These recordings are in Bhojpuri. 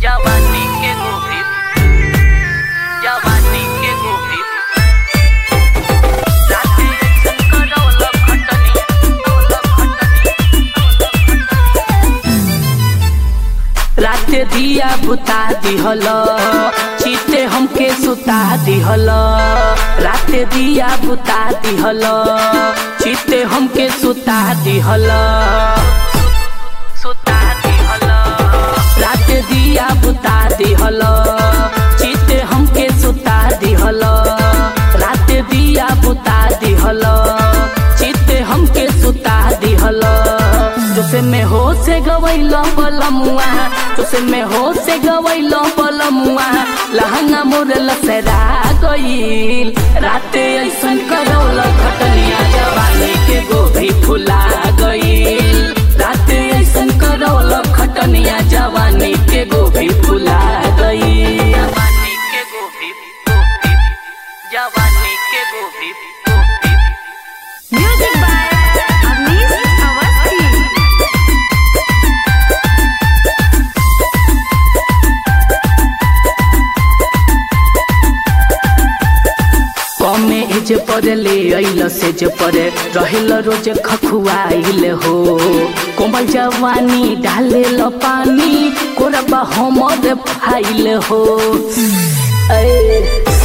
जवानी के गोभी जवानी के गोभी राती ऐसन करौल खटनी औल खटनी रात दिया बुता दिहल चीते हमके सुता दिहल रात दिया बुता दिहल चीते हमके सुता दिहल सुता दिहल रात दिया बुता दिहल चीते हमके सुता दिहल रात दिया बुता दिहल चीते हमके सुता दिहल जोसे में हो से गवैल पलमुआ जोसे में हो से गवैल पलमुआ लहंगा मोर लसरा गईल राते ऐसन करौल खटनिया जवानी के गोभी फुला गईल राते ऐसन करौल खटनिया जवानी के गोभी फुला गईल जवानी के गोभी गोभी जवानी के गोभी गोभी Music by Avnish Awasthi. कमे एज पर ले अइल सेज पर रहेल रोज खखुआइल हो कोमल जवानी डाले ल पानी कोरबा हमर फाइल हो ऐ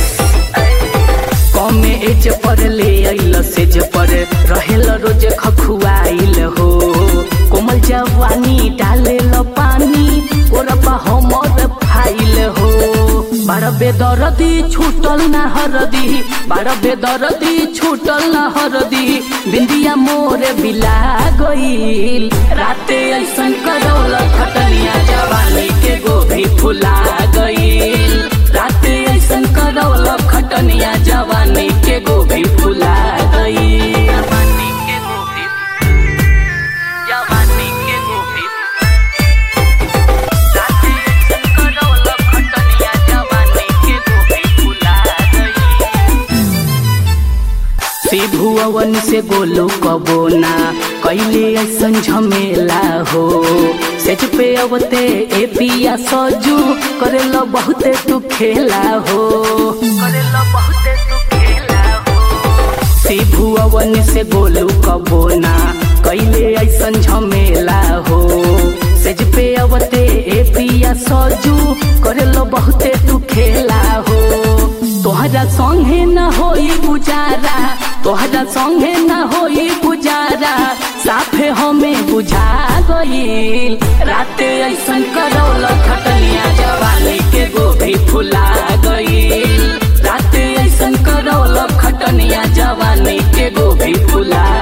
कमे एज पर ले अइल सेज पर रहेल रोज खखुआइल हो कोमल जवानी डाले ल पानी कोरबा हमर फाइल हो बारह बेदरदी छूटल ना हरदी बारह बेदरदी छूटल ना हरदी बिंदिया मोरे बिला गईल राते ऐसन करौल खटनिया जवानी के गोभी फुला गईल राते ऐसन करौल खटनिया जवानी के गोभी फुला गईल जवानी के गोभी जवानी के गोभी राती ऐसन करौल खटनिया जवानी के गोभी फुला गई शिभु अवन से गोलू कबो ना कैले ऐसन झमेला हो सेज पे अवते ए पिया सजू करेला बहुते तू खेला हो करेला बहुते तू खेला हो शिभु अवन से गोलू कबो ना कैले ऐसन झमेला हो सेज पे अवते ए पिया सजू करेला बहुते तू खेला हो तोहरा संगे न होई गुजारा तोहरा संगे न होई गुजारा साफे हमें बुझा गईल राते ऐसन करौल खटनिया जवानी के गोभी फुला गईल राते ऐसन करौल खटनिया जवानी के गोभी फुला